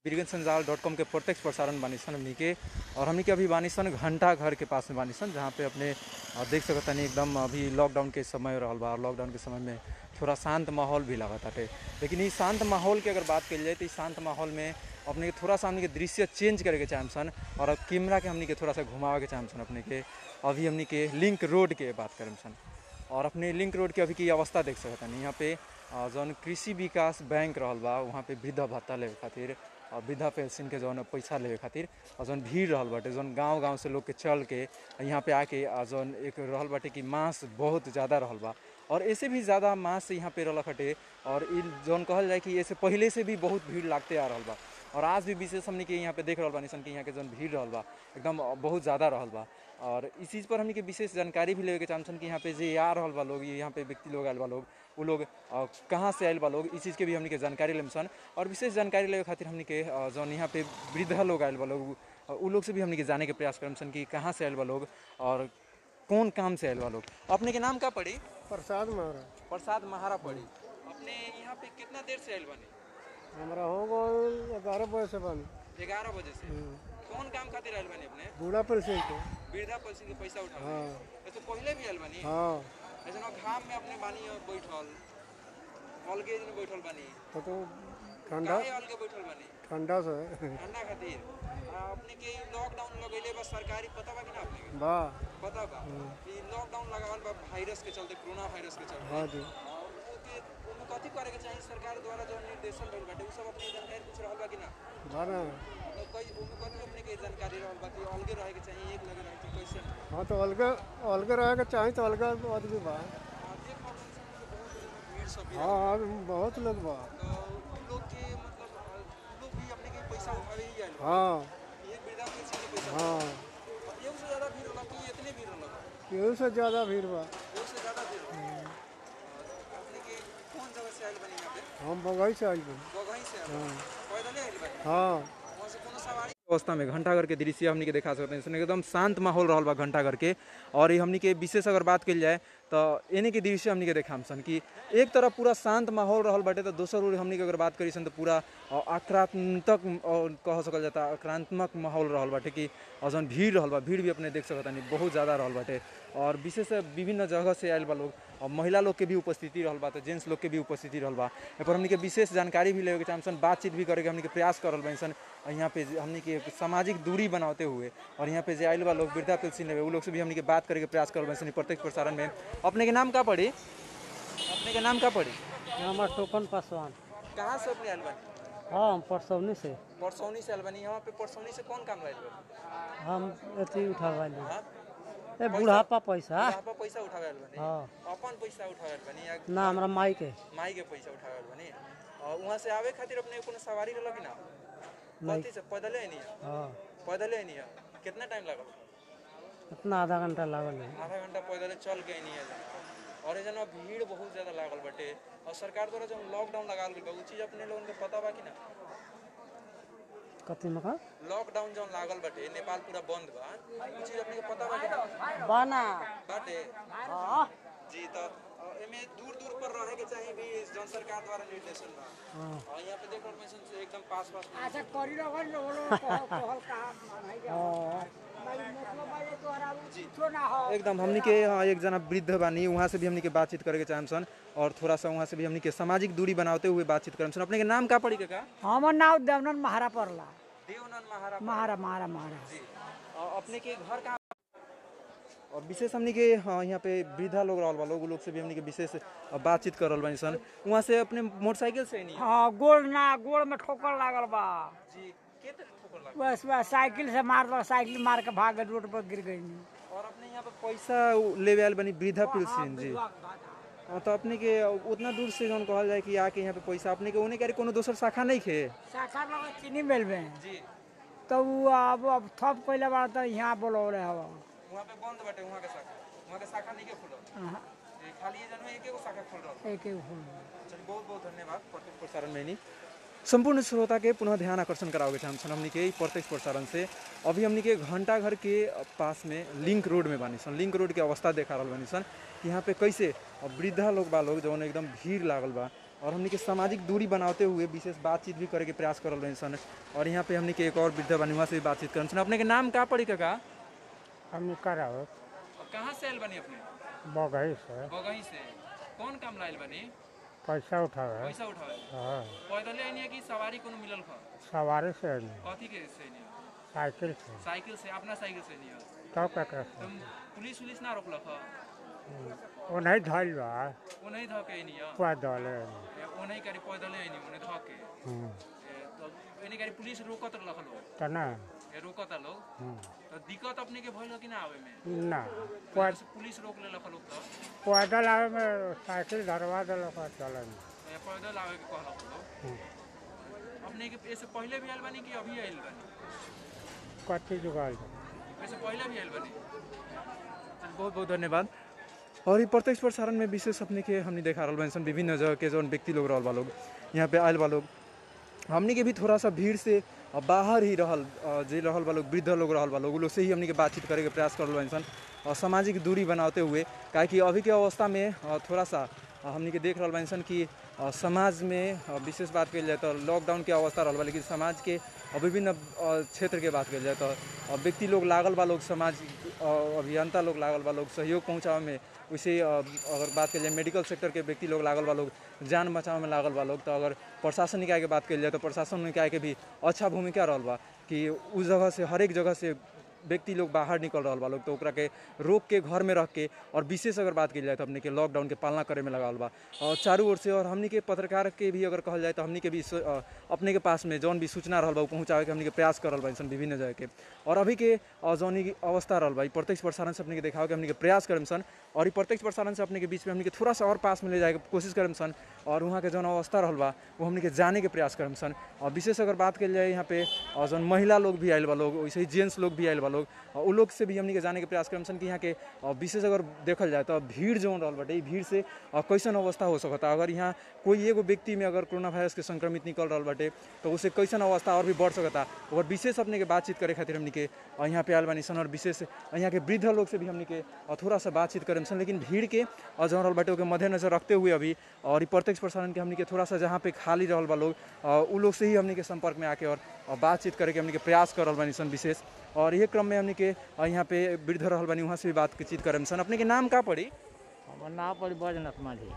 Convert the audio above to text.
वीरगंज संजाल dot com के प्रत्यक्ष प्रसारण बानी सन हमनी के और हमनी के अभी बानी सन घंटा घर के पास में बानी सन जहाँ पे अपने अ, देख सकत तनी एकदम अभी लॉकडाउन के समय रहल बा और लॉकडाउन के समय में थोड़ा शांत माहौल भी लागत बाटे लेकिन ई शांत माहौल के अगर बात कल जाए तो ई शांत माहौल में अपने के थोड़ा सा हमनी के दृश्य चेंज करे के चाहम सन और अब कैमरा के हमनी के थोड़ा सा घुमावे के चाहम सन अपने के अभी हमनी के लिंक रोड के बात करम सन और अपने लिंक रोड के अभी की अवस्था देख सकत हनी यहाँ पे अ, जौन कृषि विकास बैंक रहल बा वहाँ पे वृद्धा भत्ता लेवे खातिर और वृद्धा पेंशन के जौन पैसा लेवे खातिर और जौन भीड़ रहल बाटे जौन गांव गांव से लोग के चल के यहाँ पे आके आ जौन एक रहल बाटे कि मांस बहुत ज़्यादा रहल बा और ऐसे भी ज़्यादा मांस यहाँ पे रहल हटे और इ जौन कहल जाए कि ऐसे पहले से भी बहुत भीड़ लागते आ रहल बा और आज भी विशेष हमनी के यहाँ पे देख रहल बानी सन कि यहाँ के जौन भीड़ रहल बा एकदम बहुत ज़्यादा रहल बा और इस चीज़ पर हमनी के विशेष जानकारी भी लेवे के चाहम सन कि यहाँ पे जे आ रहल बा लोग यहाँ पे व्यक्ति लोग आयल बा लोग उ लोग अ, कहाँ से आयल बा लोग इस चीज़ के भी हमनी के जानकारी लेम सन और विशेष जानकारी लेवे खातिर हमनी के अ, जौन यहाँ पे वृद्धा लोग आयल बा लोग अ, उ लोग से भी हमनी के जाने के प्रयास करम सन कि कहाँ से आयल बा लोग और कौन काम से आयल बा लोग अपने के नाम का पड़ी प्रसाद मारा प्रसाद महारा पड़ी अपने यहाँ पे कितना देर से आयल बने हमरा हो गल ग्यारह बजे से बन ग्यारह बजे से कौन काम खातिर आयल बने अपने बूढ़ा पेंशन के वृद्धा पेंशन के पैसा उठा हाँ तो पहले भी आयल बनी हाँ ऐसे ना घाम में अपने बानी बैठल अलगे दिन बैठल बानी तो तो ठंडा काहे अलगे बैठल बानी ठंडा से ठंडा खातिर आ, अपने के लॉकडाउन लगैले बा सरकारी पता बा कि ना अपने के बा पता बा कि लॉकडाउन लगावल बा वायरस के चलते कोरोना वायरस के चलते हाँ जी और ओके ओमे कथी करे के चाहिए सरकार द्वारा जो निर्देशन भइल बाटे उ सब अपने जानकारी कुछ रहल बा कि ना बा ना तो कई ओमे कथी अपने के जानकारी रहल बा कि अलगे रहे के चाहिए एक लगे रहे के कैसे हाँ तो अलगे अलगे रहे के चाही तो अलगे आदमी बा आ, देख रहल बानी सन कि बहुत भीड़ सब भी हाँ हाँ बहुत लोग बा तो उ लोग के मतलब अ, उ लोग भी अपने के पैसा उठावे ही आयल बा। हाँ ये वृद्धा पेंशन के पैसा हाँ ये से ज्यादा भीड़ होला कि इतने भीड़ होला यही से ज़्यादा भीड़ बा ये से ज्यादा भीड़ होला अपने के कौन जगह से आयल बनी यहाँ पे हम बगई से आई बा बगही से आयल बनी? पैदल आयल बनी हाँ वहाँ से कोनो सवारी अवस्था में घंटाघर के दृश्य हमनी के देखा सकते हैं इसमें एकदम शांत माहौल रहल बा घंटाघर के और ये हमनी के विशेष अगर बात कल जाए तो एने के दृश्य हमनी के देखाम सन कि एक तरफ पूरा शांत माहौल रहल बाटे तो दोसर ओर हमनी के अगर बात करी सन तो पूरा अ, आक्रांतक और कह सकल जाता आक्रांतमक माहौल रहल बाटे कि और जौन भीड़ रहल बा भीड़ भी अपने देख सकत नहीं बहुत ज़्यादा रहल बाटे और विशेष विभिन्न जगह से आयल बा लोग और महिला लोग के भी उपस्थिति रहल बा तो जेंट्स लोग के भी उपस्थिति रहल बा ए पर हमनी के विशेष जानकारी भी लेवे के चाहम सन बातचीत भी करे के हमनी के प्रयास करल बनी सन और यहाँ पे जे- हमनी के सामाजिक दूरी बनाते हुए और यहाँ पे जे आयल बा लोग वृद्धा पेंशन लेवे उ लोग से भी हमनी के बात करे के प्रयास करल बनी सन प्रत्येक प्रसारण में अपने के नाम का पड़ी अपने के नाम का पड़ी हमार टोकन पासवान कहाँ से अपने आयल बानी हाँ हम परसौनी से परसौनी से आयल बानी यहाँ पे परसौनी से कौन काम लायल बानी हम अथी उठावाली हाँ ए बुढ़ापा पैसा यहाँ पर पैसा उठावे आयल बानी हाँ अपन पैसा उठावे आयल बानी या ना हमरा माई के माई के पैसा उठावे आयल बानी और वहाँ से आवे खातिर अपने कोनो सवारी रहल कि ना कथी से पैदले नहीं हाँ पैदले नहीं कितना टाइम लगल इतना आधा घंटा लागल है आधा घंटा पैदल चल के नहीं है और ये जना भीड़ बहुत ज्यादा लागल बाटे और सरकार द्वारा जब लॉकडाउन लगाल गई बा उ चीज अपने लोगन के पता बा कि ना कथी में का लॉकडाउन जब लागल बाटे नेपाल पूरा बंद बा उ चीज अपने के पता बा कि ना बाना बाटे जी तो अ, एमे दूर दूर पर रहे के चाहिए भी जन सरकार द्वारा निर्देशन बा हाँ और यहाँ पे देखो मिशन से एकदम पास पास में अच्छा करी लगन जो बोलो कहल कहल कहा नहीं जा हाँ भाई मतलब भाई तोहरा कुछो ना हो एकदम हमनी के यहाँ एक जना वृद्ध बानी वहाँ से भी हमनी के बातचीत करे के चाहम सन और थोड़ा सा वहाँ से भी हमनी के सामाजिक दूरी बनाते हुए बातचीत करम सन अपने के नाम का पड़ी के का हमर नाम देवनन महारा पड़ला देवनंद महाराज महारा महारा महारा जी और अपने के घर कहाँ और विशेष हमनी के हाँ यहाँ पे वृद्धा लोग रहल बा लोग उ लोग से भी हमनी के विशेष बातचीत कर रहल बानी सन वहाँ से अपने मोटरसाइकिल से नहीं हाँ गोड़ ना गोड़ में ठोकर लागल बा जी के तरह ठोकर लगा बस बस साइकिल से मार दो साइकिल मार के भाग गए, रोड पर गिर गई और अपने यहाँ पे पैसा लेवे आयल बनी वृद्धा पेंशन जी हाँ, तो अपने के उतना दूर से जौन कहल जाए कि आके यहाँ पे पैसा अपने के उन्हें करे कोनो दोसर शाखा नहीं खे शाखा लगा चीनी मिल में जी तो वो अब अब थप कैले बा तो यहाँ बोलौले हवा वहाँ पे बंद बाटे वहाँ के शाखा वहाँ के शाखा नहीं के खुलल हाँ, जी, खाली ये जनमे एक एगो शाखा खुल रहल एक एक फूल चलिए बहुत बहुत धन्यवाद प्रत्येक प्रसारण में नहीं संपूर्ण श्रोता के पुनः ध्यान आकर्षण कराओगे चाहन्छन् हमनी के प्रत्यक्ष प्रसारण से अभी हमनी के घंटा घर के पास में लिंक रोड में बानी सन लिंक रोड के अवस्था देखा रहल बानी सन कि यहाँ पे कैसे अब वृद्धा लोग बा लोग जौन एकदम भीड़ लागल बा और हमनी के सामाजिक दूरी बनाते हुए विशेष बातचीत भी करे के प्रयास करल रहे सन और यहाँ पे हमनी के एक और वृद्ध बनी वहाँ से भी बातचीत करन सन अपने के नाम का पड़ी काका हम कराओ कहाँ से आयल बनी अपने बगही से बगही से कौन काम लायल बनी पैसा उठावे पैसा उठावे हाँ पैदल आइनी कि सवारी कोनो मिलल ख सवारी से नहीं, कथी के से नहीं साइकिल से साइकिल से अपना साइकिल से नहीं तब केकरा से तुम पुलिस उलिस ना रोकल ख वो नहीं धैल बा वो नहीं धके नहीं पैदल वो नहीं करी पैदल आइनी उन्हें धके तो एने करी पुलिस रोकत रहल लोग तो ना ए रोकत लोग तो दिक्कत अपने के भइल कि ना आवे में ना पहले से पुलिस रोक ले लोग तो पैदल आवे में साइकिल धरवा दिलक चले ए पैदल आवे के कहलक लोग अपने के ऐसे पहले भी आयल बानी कि अभी आयल बानी कथी जुगाल ऐसे पहले भी आयल बानी बहुत बहुत धन्यवाद और ये प्रत्यक्ष प्रसारण में विशेष अपने के हमने देखा रहल बानी सन विभिन्न जगह के जौन व्यक्ति लोग रहल बा लोग यहाँ पे आयल बा लोग हमनी के भी थोड़ा सा भीड़ से अ, बाहर ही रहल अ, जे रहल बा लोग वृद्ध लोग रहल बा लोग उ लोग से ही हमनी के बातचीत करे के प्रयास करल बानी सन और सामाजिक दूरी बनाते हुए काहे कि अभी के अवस्था में अ, थोड़ा सा अ, हमनी के देख रहल बानी सन कि अ, समाज में अ, विशेष बात कल जाए तो लॉकडाउन के अवस्था रहल बा लेकिन समाज के अ, विभिन्न अ, क्षेत्र के बात कल जाए तो अ, व्यक्ति लोग लागल बा लोग समाज अ, अभियंता लोग लागल बा लोग सहयोग पहुँचावे में वैसे अ, अगर बात कल जाए मेडिकल सेक्टर के व्यक्ति लोग लागल बा लोग जान बचावे में लागल बा लोग तो अगर प्रशासन निकाय के बात कल जाए तो प्रशासन निकाय के भी अच्छा भूमिका रहल बा कि उस जगह से हरेक जगह से व्यक्ति लोग बाहर निकल रहा बा लोग तो ओकरा के रोक के घर में रख के और विशेष अगर बात की जाए तो हमने के लॉकडाउन के पालना करे में लगावल बा और चारों ओर से और हमनी के पत्रकार के भी अगर कहल जाए तो हमनी के भी सो- अ, अपने के पास में जौन भी सूचना रहल बा उ पहुँचावे के हमनी के प्रयास करल बा सन विभिन्न जगह के और अभी के अ, जौन ई अवस्था रहल बा ई प्रत्यक्ष प्रसारण से अपने के देखावे के हमनी के प्रयास करम सन और ई प्रत्यक्ष प्रसारण से अपने के बीच में हमनी के थोड़ा सा और पास में ले जाए के कोशिश करम सन और वहाँ के जौन अवस्था रहल बा वो हमनी के जाने के प्रयास करम सन और विशेष अगर बात कल जाए यहाँ पे अ, जौन महिला लोग भी आयल बा लोग वैसे ही जेंट्स लोग भी आयल बा लोग अ, उ लोग से भी हमनी के जाने के प्रयास करम सन कि यहाँ के अ, विशेष अगर देखल जाए तो भीड़ जौन रहल बाटे ई भीड़ से अ, कैसन अवस्था हो सकता अगर यहाँ कोई एगो व्यक्ति में अगर कोरोना वायरस के संक्रमित निकल रहल बाटे तो उसे कैसन अवस्था और भी बढ़ सकता और विशेष अपने के बातचीत करे खातिर हमनी के अ, यहाँ पे आयल बानी सन और विशेष यहाँ के वृद्ध लोग से भी हमनी के अ, थोड़ा सा बातचीत करें सन लेकिन भीड़ के अ, जौन रहल बाटे ओके मद्देनजर रखते हुए अभी और ई प्रत्यक्ष प्रसारण के हमनी के थोड़ा सा जहाँ पे खाली रहल बा लोग अ, उ लोग से ही हमनी के संपर्क में आके और अ, बातचीत करे के हमनी के प्रयास करल बानी सन विशेष और ये क्रम में हमनी के अ, यहाँ पे वृद्ध रहल बानी वहाँ से भी बातचीत करम सन अपने के नाम का पड़ी हमर नाम पड़ी बैजनाथ माझी